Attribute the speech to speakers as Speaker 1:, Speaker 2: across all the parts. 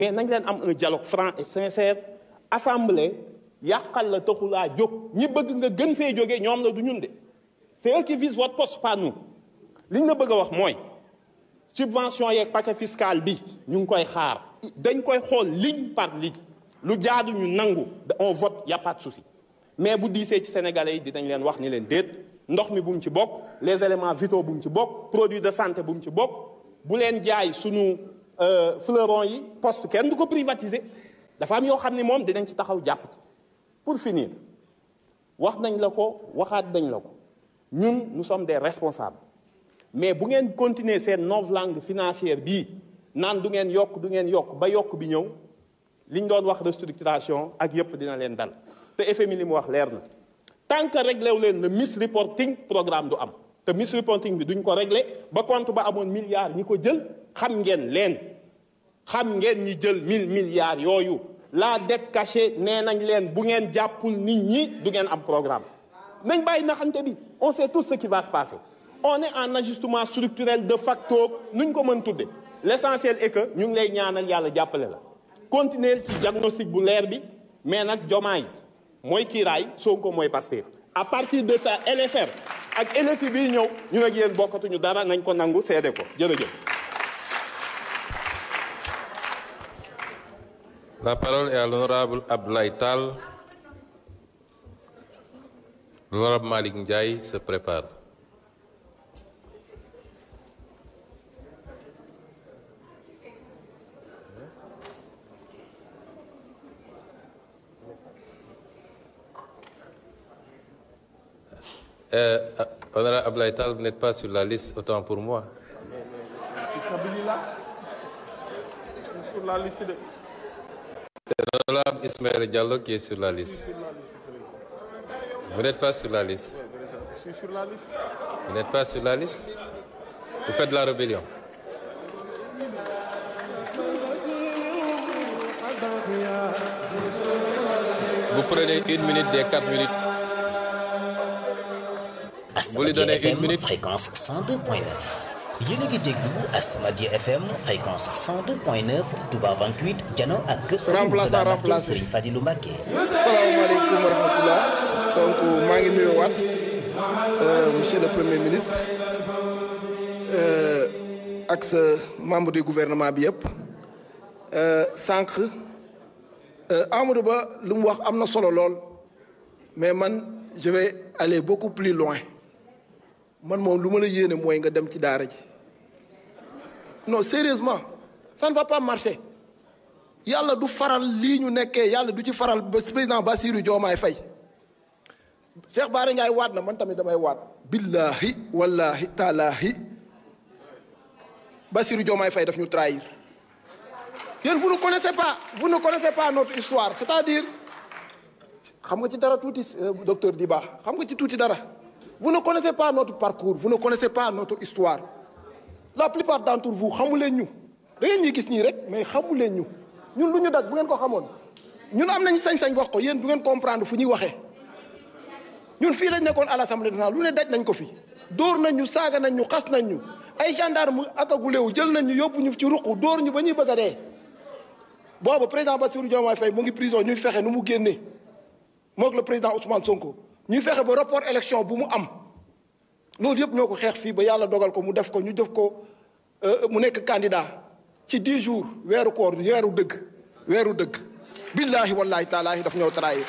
Speaker 1: mais nañ leen am un dialogue franc et sincère assemblée yàqal la taxulaa jóg ñi bëgg nga gën fee jógee ñoom la du ñun de c'est eux qui visent votre poste pas nous liñ la bëgg a wax mooy subvention yeeg paquet fiscal bi ñu ngi koy xaar dañ koy xool ligne par ligne lu jaadu ñu nangu on vote y a pas de souci mais bu diisee ci sénégalais yi dinañ leen wax ni leen déet ndox mi bu mu ci bokk les éléments vitaux bu mu ci bokk produit de santé bu mu ci bokk bu leen jaay sunu fleuron yi poste kenn du ko privatiser dafa am yoo xam ni moom dinañ ci taxaw jàpp ci pour finir wax nañ la ko waxaat nañ la ko ñun nous sommes des responsables mais bu ngeen continuer seen novlangue financière bii naan du ngeen yokk du ngeen yokk ba yokk bi ñëw liñ doon wax restructuration ak yëpp dina leen dal te FMI li mu wax leer na tant que réglé wu leen le misreporting programme du am te misreporting bi duñ ko réglé ba compte ba amoon milliards ñi ko jël xam ngeen leen xam ngeen ñi jël mille milliards yooyu la dette cachée nee nañ leen bu ngeen jàppul nit ñi du ngeen am programme nañ bàyyi naxante bi on sait tout ce qui va se passer on est en ajustement structurel de facto nuñ ko mën tudde l'essentiel est que ñu ngi lay ñaanal yàlla jàppale la continuer ci diagnostic bu leer bi mais nag jomaay mooy kiiraay Sonko mooy Pastef à partir de ça LFR ak LFI bii ñëw ñu ak yéen bokkatuñu dara nañ ko nangu seede ko jërëjëf
Speaker 2: La parole est à l'honorable Abdoulaye Tal. L'honorable Malik Ndiaye se prépare. Euh, honorable Abdoulaye Tal, vous n'êtes pas sur la liste, autant pour moi.
Speaker 1: sur la liste de
Speaker 2: C'est l'honorable Ismaël Diallo qui est sur la liste. Vous n'êtes pas sur la liste.
Speaker 1: je suis sur la liste
Speaker 2: Vous n'êtes pas sur la liste. Vous faites de la rébellion. Vous prenez une minute des quatre minutes. Vous lui donnez
Speaker 3: Asamadia
Speaker 2: une
Speaker 3: FM
Speaker 2: minute.
Speaker 3: fréquence 102.9 yéen a ngi déglu Asamadia FM fréquence 102.9 Touba 28 jano ak kër Serigne
Speaker 4: Remplaçant,
Speaker 3: Mourtada Mbacké
Speaker 4: remplacé.
Speaker 3: Serigne Fadilou Mbacké
Speaker 4: salaamaaleykum wa rahmatullah donc maa ngi nuyuwaat euh, monsieur le premier ministre euh, ak sa membre du gouvernement bi yëpp euh, sànq euh, Amadou Ba lu mu wax am na solo lool mais man je vais aller beaucoup plus loin man moom lu ma la yéene mooy nga dem ci daara ji non sérieusement ça ne va pas marcher yàlla du faral lii ñu nekkee yàlla du ci faral ba président Bassirou Diomaye Faye Cheikh Bara Ndiaye waat na man tamit damay waat billahi wallahi taalaahi Bassirou Diomaye Faye daf ñu trahir yéen vous ne connaissez pas vous ne connaissez pas notre histoire c'est-à-dire xam nga ci dara tuuti euh, docteur Diba xam nga ci tuuti dara vous ne connaissez pas notre parcours vous ne connaissez pas notre histoire la plupart d'entre vous xamu leen ñu da ngeen ñuy gis nii rek mais xamu leen ñu ñun lu ñu daj bu ngeen ko xamoon ñun am nañu sañ-sañ wax ko yéen du ngeen comprendre fu ñuy waxee ñun fii lañ nekkoon à l'Assemblée nationale lu ne daj nañ ko fi dóor nañ ñu saaga nañ ñu xas nañ ñu ay gendarme ak agulewu jël nañ ñu yóbbu ñu ci ruqu dóor ñu ba ñuy bëgg a dee boobu président Bassirou Diomaye Faye mu ngi prison ñuy fexe nu mu génnee mook le président Ousmane Sonko ñuy fexe ba report élection bu mu am loolu yëpp ñoo ko xeex fii ba yàlla dogal ko mu def ko ñu def ko euh, mu nekk candidat ci 10 jours weeru koor weeru dëgg weeru dëgg billaahi wallaahi taalaahi daf ñoo trahir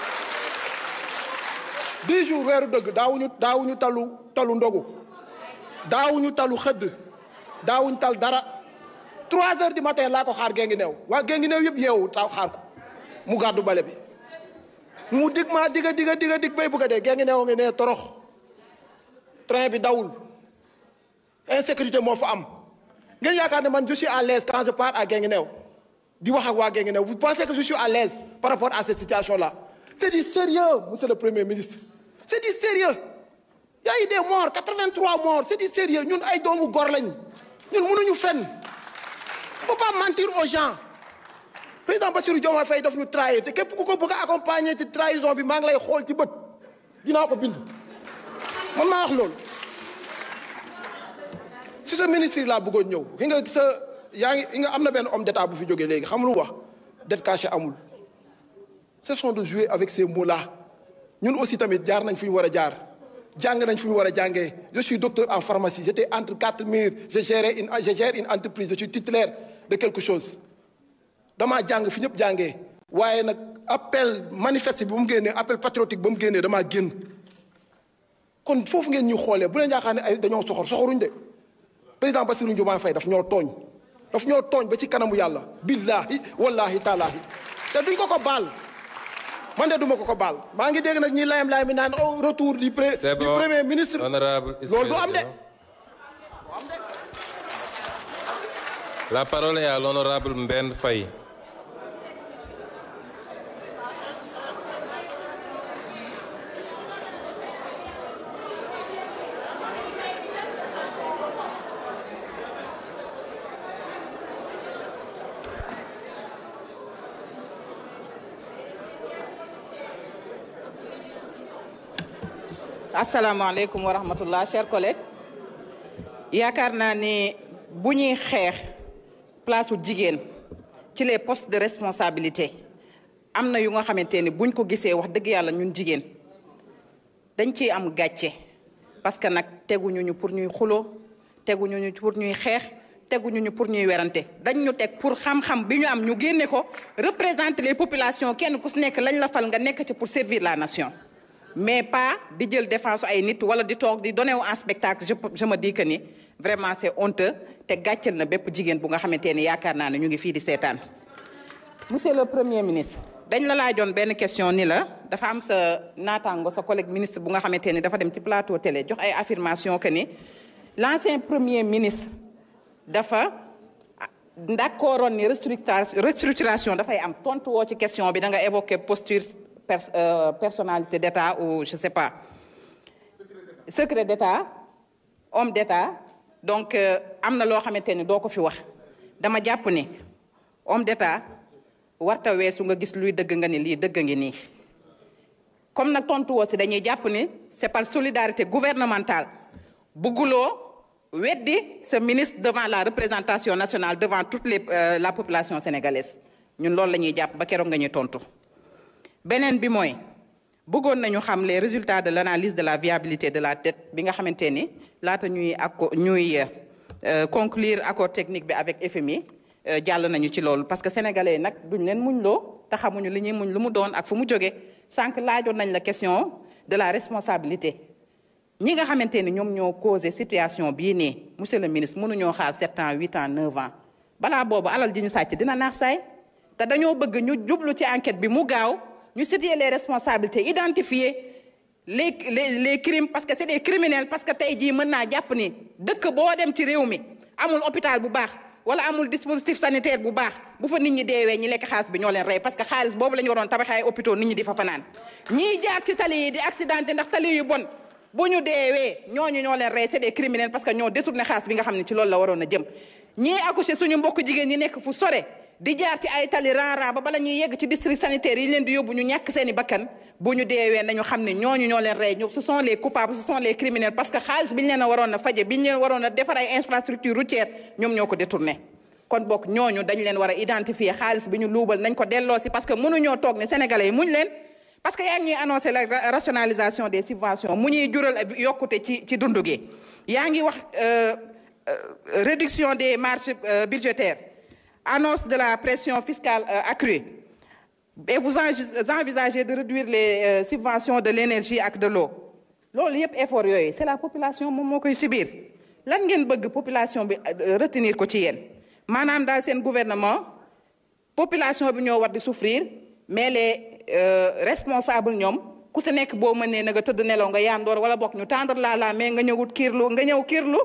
Speaker 4: 10 jours weeru dëgg daawuñu daawuñu talu talu ndogu daawuñu talu xëdd daawuñu tal dara 3 heures du matin laa ko xaar gee ngi neew waa gee ngi neew yëpp yeewu taw xaar ko mu gàddu bale bi mu dig maa diga diga diga dig bay bëgg a dee gee ngi neew ngi ne torox train bi dawul insécurité moo fa am ngeen yaakaar ne man je suis à l'aise quand je pars à Guinguinéo di wax ak waa Guinguinéo vous pensez que je suis à l'aise par rapport à cette situation là c'est du sérieux monsieur le premier ministre c'est du sérieux y a eu des morts 83 morts c'est du sérieux ñun ay doomu gor lañ ñun mënuñu fenn faut pas mentir aux gens président Bassirou Diomaye Faye daf ñu trahir te képp ku ko bëgg a accompagner ci trahison bi maa ngi lay xool ci bët dinaa ko bind man maa wax loolu si sa ministre yi laa bëggoon ñëw gi nga sa yaa ngi nga am na benn homme d'état bu fi jógee léegi xam lu wax dette cachée amul cessons de jouer avec ces mots là ñun aussi tamit jaar nañ fu ñu war a jaar jàng nañ fu ñu war a jàngee je suis docteur en pharmacie j'étais entre quatre murs je gérais une je gère une entreprise je suis titulaire de quelque chose damaa jàng fi ñëpp jàngee waaye nag appel manifeste bi ba mu génnee appel patriotique ba mu génnee damaa génn kon foofu ngeen ñu xoolee bu leen yaakaar ne ay dañoo soxor soxoruñ de président Bassirou Diomaye Faye daf ñoo tooñ daf ñoo tooñ ba ci kanamu yàlla billahi wallahi taalaahi te duñ ko ko baal man de duma ko ko baal maa ngi dégg nag ñi layam layam mi naan au retour du pré
Speaker 2: C'est
Speaker 4: du
Speaker 2: bon.
Speaker 4: premier ministre
Speaker 2: Honorable
Speaker 4: loolu du am de
Speaker 2: Ismaël La parole est à l'honorable Mben Faye.
Speaker 5: asalaamaaleykum wa rahmatullah chers collègues yaakaar naa ne bu ñuy xeex place u jigéen ci les postes de responsabilité am na yu nga xamante ni buñ ko gisee wax dëgg yàlla ñun jigéen dañ ciy am gàcce parce que nag teguñu ñu pour ñuy xuloo teguñu ñu pour ñuy xeex teguñu ñu pour ñuy werante dañ ñu teg pour xam-xam bi ñu am ñu génne ko représenter les populations kenn ku si nekk lañ la fal nga nekk ci pour servir la nation mais pas di jël défense ay nit wala di toog di donné wu en spectacle je je me dis que ni vraiment c'est honteux te gàcceel na bépp jigéen bu nga xamante ni yaakaar naa ne ñu ngi fii di seetaan. monsieur le premier ministre dañ la laajoon benn question ni la dafa am sa naataango sa collègue ministre bu nga xamante ni dafa dem ci plateau télé jox ay affirmation que ni l'ancien premier ministre dafa d'accordoon ni restructuration restructuration dafay am tontu woo ci question bi da nga évoquer posture pers euh, personnalité d'État ou je sais pas secret d'État homme d'État donc euh, am na loo xamante ni doo ko fi wax dama jàpp ni homme d'État warta weesu nga gis luy dëgg nga ni lii dëgg ngi nii comme nag tontu woo si dañuy jàpp ni c'est par solidarité gouvernementale bugguloo weddi ce ministre devant la représentation nationale devant toute les euh, la population sénégalaise ñun loolu la ñuy jàpp ba keroog nga ñuy tontu beneen bi mooy bëggoon nañu xam les résultats de l'analyse de la viabilité de la dette bi nga xamante ni laata ñuy acco ñuy euh, conclure accord technique bi avec FMI euh, jàll nañu ci loolu parce que sénégalais yi nag duñ leen muñ loo te xamuñu li ñuy muñ lu mu doon ak fu mu jóge sànq laajoon nañ la question de la responsabilité ñi nga xamante ni ñoom ñoo causé situation bii nii monsieur le ministre mënuñoo xaar sept ans huit ans neuf ans balaa boobu alal ji ñu sàcc dina naax saay te dañoo bëgg ñu jublu ci enquête bi mu gaaw ñu situer les responsabilités identifier les les les crimes parce que c'est des criminels parce que tey jii mën naa jàpp ni dëkk boo dem ci réew mi amul hôpital bu baax wala amul dispositif sanitaire bu baax bu fa nit ñi deewee ñi lekk xaalis bi ñoo leen rey parce que xaalis boobu la ñu waroon tabaxee ay hôpitaux nit ñi di fa fanaan ñiy jaar ci tali yi di accidenté ndax tali yu bon bu ñu deewee ñooñu ñoo leen rey c'est des criminels parce que ñoo détourné xaalis bi nga xam ne ci loolu la waroon a jëm ñii accouché suñu mbokk jigéen ñi nekk fu sore di jaar ci ay tali ran-ran ba bala ñuy yegg ci district sanitaire yi leen di yóbbu ñu ñàkk seeni bakkan bu ñu deewee nañu xam ne ñooñu ñoo leen rey ñu ce sont les coupables ce sont les criminels parce que xaalis bi ñu leen a waroon a faje bi ñu leen waroon a defar ay infrastructure routière ñoom ñoo ko détourné kon bokk ñooñu dañ leen war a identifier xaalis bi ñu luubal nañ ko delloo si parce que mënuñoo toog ne sénégalais yi muñ leen parce que yaa ngi ñuy annoncé la rationalisation des subventions mu ñuy jural yokkute ci ci dundu gi yaa ngi wax réduction des marges budgétaires annonce de la pression fiscale accrue et vous envisagez de réduire les subventions de l'énergie ak de l'eau loolu yëpp effort yooyu c'est la population moom moo koy subir lan ngeen bëgg population bi retenir ko ci yéen maanaam daal seen gouvernement population bi ñoo war di souffrir mais les responsables ñoom ku si nekk boo mënee na nga tëdd nelaw nga yaandoor wala bokk ñu tendre la la mais nga ñëwut kiirlu nga ñëw kiirlu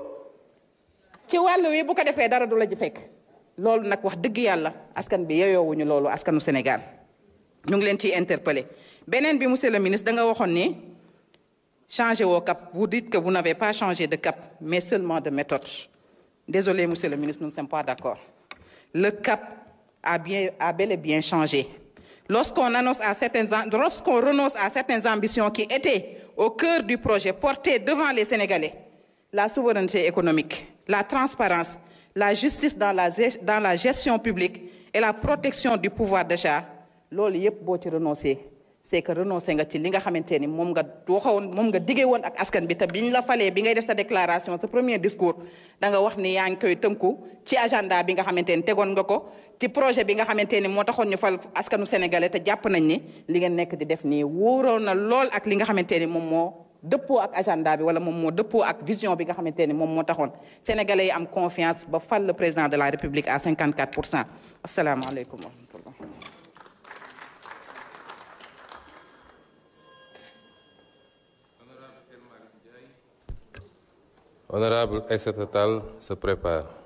Speaker 5: ci wàll wi bu ko defee dara du la ji fekk loolu nag wax dëgg yàlla askan bi yeyoowuñu loolu askanu Sénégal ñu ngi leen ciy interpeller beneen bi monsieur le ministre da nga waxoon ni changer woo cap vous dites que vous n'avez pas changé de cap mais seulement de méthode désolé monsieur le ministre nous ne sommes pas d'accord le cap a bien a bel et bien changé lorsqu'on annonce à certaines lorsqu'on renonce à certaines ambitions qui étaient au cœur du projet porté devant les Sénégalais la souveraineté économique la transparence la justice dans la dans la gestion publique et la protection du pouvoir d'achat loolu yépp boo ci renoncé c'est que renoncé nga ci li nga xamante ni moom nga waxoon moom nga diggee woon ak askan bi te biñ la falee bi ngay def sa déclaration sa premier discours da nga wax ni yaa ngi koy tënku ci agenda bi nga xamante ni tegoon nga ko ci projet bi nga xamante ni moo taxoon ñu fal askanu sénégalais te jàpp nañ ni li ngeen nekk di def nii wóoroon na lool ak li nga xamante ni moom moo dëppoo ak agenda bi wala moom moo dëppoo ak vision bi nga xamante ni moom moo taxoon sénégalais yi am confiance ba fal le président de la république à 54 pour cent asalaamaaleykum wa rahmatullah
Speaker 2: Honorable Aïssata Tall se prépare.